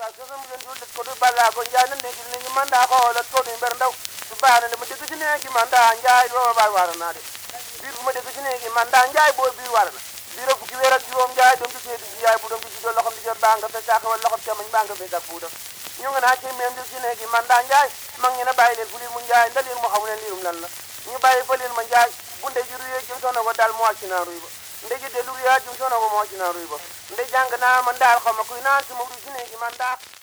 waaw sosam len jullit ko du balla ko njaay na ndegi ni manda xoolat ko du mber ndaw su baana le ma dégg ci neegi manda njaay booba baay waara naa de biir bu ma dégg ci neegi manda njaay boo biir waara na biir a fukki weer ak juróom njaay doom ci seeti ci yaay bu doom ci juddoo loxom di jot baa nga fe saaka wala loxom camañ baa nga fe sa buudam ñu nga naa ci meem di ci neegi manda njaay mag ñi na bàyyi leen fu liir mu njaay nda liir mu xamu leen liirum lan la ñu bàyyi fa liir ma njaay bu ndey ji ruyee jëm soona ko daal mu wàcc naa ruy ba ndey ji dellu ruyaa jëm soona ko mu wàcc naa ruy ba ndey jàng naa man daal xaw ma kuy naan su ma ruy ci neegi man daal